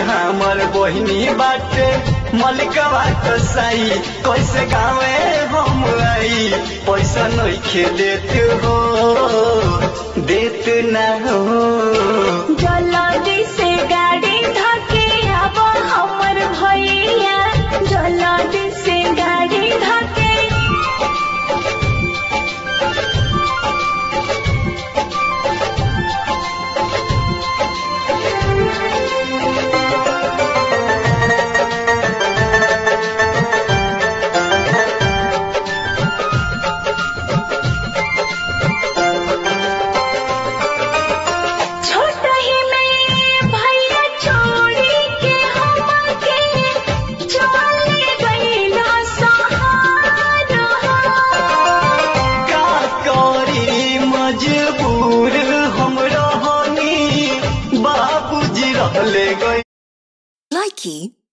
हमर बहिनी बाटे मलिकवा कसाई कैसे गावे हम आई पैसा नहीं देत हो देत ना हो जल्दी से गाड़ी धके अब हमर भैया जल्दी से गाड़ी धके छोट ही में भैया छोड़ी के हमके चले गईला सहारा का करी मजबूर हम रहनी बाबूजी रहले गई Likey